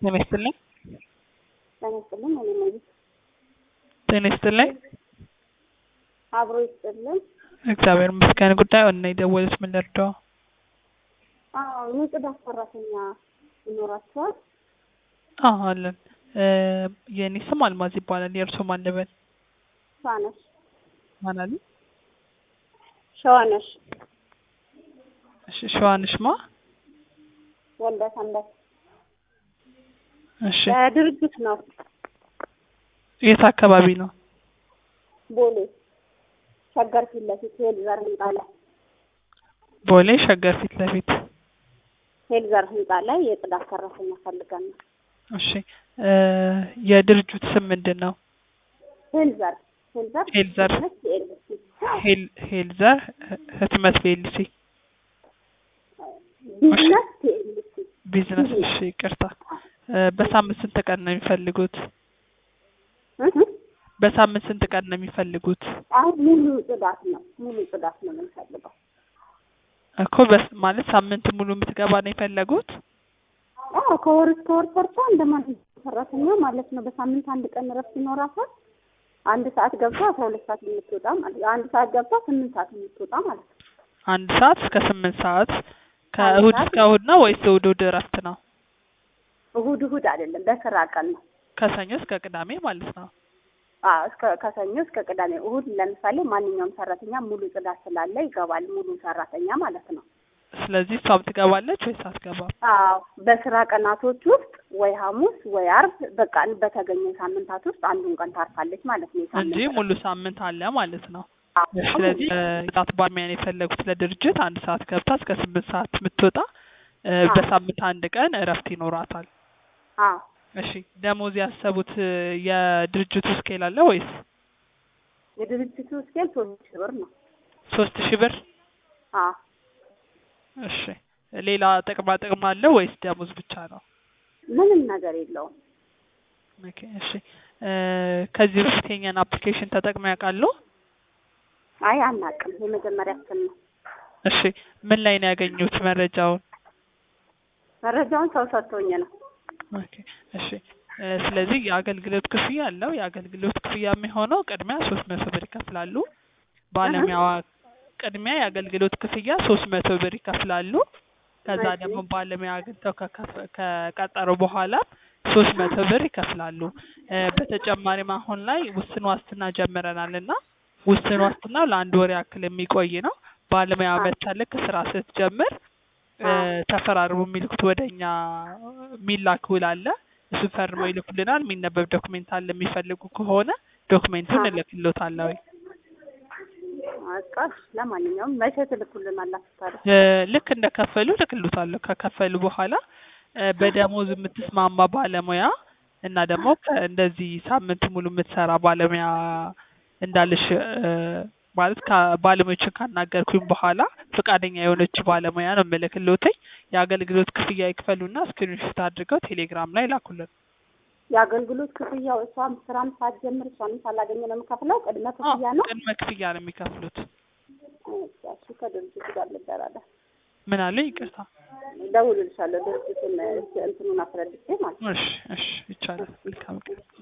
ጤና ይስጥልኝ። ጤና ይስጥልኝ። እኔ ነኝ። ጤና ይስጥልኝ። አብሮ ይስጥልኝ። እግዚአብሔር ይመስገን። ጉዳዩን ነው የደወሉት። ምን ልርዳው? አዎ የጽዳት ሰራተኛ ይኖራቸዋል? አዎ አለን። የእኔ ስም አልማዝ ይባላል። የእርሶ ማን ልበል? ሸዋነሽ ማን አሉ? ሸዋነሽ እሺ፣ ሸዋንሽ ማ? ወልደ ሰንበት እሺ፣ ድርጅት ነው። የት አካባቢ ነው? ቦሌ ሸገር ፊት ለፊት ሄልዘር ህንጻ ላይ ቦሌ ሸገር ፊት ለፊት። ሄልዘር ህንጻ ላይ የጽዳት ሰራተኛ ፈልገን ነው። እሺ፣ የድርጅቱ ስም ምንድን ነው? ሄልዘር ሄልዘር ሄልዘር ፒኤልሲ ሄል ሄልዘር ህትመት ፒኤልሲ ቢዝነስ ፒኤልሲ ቢዝነስ። እሺ፣ ይቅርታ። በሳምንት ስንት ቀን ነው የሚፈልጉት? በሳምንት ስንት ቀን ነው የሚፈልጉት? አሁን ሙሉ ጽዳት ነው። ሙሉ ጽዳት ነው የምንፈልገው። እኮ በስ ማለት ሳምንት ሙሉ የምትገባ ነው የፈለጉት? አዎ ከወር እስከ ወር ሰርታ እንደማንኛውም ሰራተኛ ማለት ነው። በሳምንት አንድ ቀን እረፍት ይኖራታል። አንድ ሰዓት ገብታ አስራ ሁለት ሰዓት የምትወጣ ማለት አንድ ሰዓት ገብታ ስምንት ሰዓት የምትወጣ ማለት ነው። አንድ ሰዓት እስከ ስምንት ሰዓት ከእሁድ ሰዓት እስከ እሁድ ነው ወይስ እሁድ እሁድ እረፍት ነው? እሁድ እሁድ አይደለም፣ በስራ ቀን ነው። ከሰኞ እስከ ቅዳሜ ማለት ነው። አዎ እስከ ከሰኞ እስከ ቅዳሜ። እሁድ ለምሳሌ ማንኛውም ሰራተኛ ሙሉ ጽዳት ስላለ ይገባል፣ ሙሉ ሰራተኛ ማለት ነው። ስለዚህ እሷም ትገባለች ወይስ አትገባም? አዎ በስራ ቀናቶች ውስጥ ወይ ሐሙስ ወይ አርብ በቃ በተገኘ ሳምንታት ውስጥ አንዱን ቀን ታርፋለች ማለት ነው። የሳምንት እንጂ እረፍት። ሙሉ ሳምንት አለ ማለት ነው። አዎ። ስለዚህ ሰዓት ባለሙያን የፈለጉት ለድርጅት አንድ ሰዓት ገብታ እስከ ስምንት ሰዓት የምትወጣ እ፣ አዎ። በሳምንት አንድ ቀን እረፍት ይኖራታል። አዎ እሺ ደሞዝ ያሰቡት እ፣ የድርጅቱ ስኬል አለ ወይስ የድርጅቱ ስኬል ሶስት ሺህ ብር ነው። ሶስት ሺህ ብር? አዎ እሺ ሌላ ጥቅማ ጥቅም አለው ወይስ ደሞዝ ብቻ ነው? ምንም ነገር የለውም። ኦኬ እሺ እ፣ ከዚህ በፊት የኛን አፕሊኬሽን ተጠቅመው ያውቃሉ? አይ አናውቅም። የመጀመሪያችን ነው። እሺ ምን ላይ ነው ያገኙት መረጃውን? መረጃውን ሰው ሰጥቶኝ ነው። ኦኬ እሺ እ፣ ስለዚህ የአገልግሎት ክፍያ አለው። የአገልግሎት ክፍያ የሚሆነው ቅድሚያ ሶስት መቶ ብር ይከፍላሉ። ባለሙያዋ ቅድሚያ የአገልግሎት ክፍያ ሶስት መቶ ብር ይከፍላሉ። ከዛ እሺ። ደግሞ ባለሙያ አግኝተው ከከፈ- ከቀጠሩ በኋላ ሶስት መቶ ብር ይከፍላሉ። እ፣ በተጨማሪም አሁን ላይ ውስን ዋስትና ጀምረናል እና ውስን ዋስትናው ለአንድ ወር ያክል የሚቆይ ነው። ባለሙያ አ- መታ ልክ ስራ ስትጀምር እ፣ አ- ተፈራርሞ የሚልኩት ወደ እኛ የሚላክ ውል አለ። እሱን ፈርመው ይልኩልናል። የሚነበብ ዶክሜንት አለ። የሚፈልጉ ከሆነ ዶክሜንቱን አ- እልክሎታለሁ። በቃ ለማንኛውም መቼ ትልኩልናላችሁ ታዲያ? እ፣ ልክ እንደከፈሉ እልክሎታለሁ። ከከፈሉ በኋላ እ፣ በደሞዝ የምትስማማ ባለሙያ እና ደግሞ ከ- እንደዚህ ሳምንት ሙሉ የምትሰራ ባለሙያ እንዳልሽ እ፣ ማለት ከባለሙያዎችን ካናገርኩኝ በኋላ ፈቃደኛ የሆነች ባለሙያ ነው የምልክሎትኝ። የአገልግሎት ክፍያ ይክፈሉና ስክሪንሾት አድርገው ቴሌግራም ላይ ላኩልን። የአገልግሎት ክፍያው እሷም ስራም ሳትጀምር እሷንም ሳላገኘ ነው የምከፍለው። ቅድመ አዎ፣ ክፍያ ነው። ቅድመ ክፍያ ነው የሚከፍሉት። እሺ ከድርጅቱ ጋር ልደራደር። ምን አለ? ይቅርታ። ደውልልሻለሁ። ድርጅቱን እንትኑን አስረድቼ ማለት ነው። እሺ፣ እሺ፣ ይቻላል። መልካም ቀን።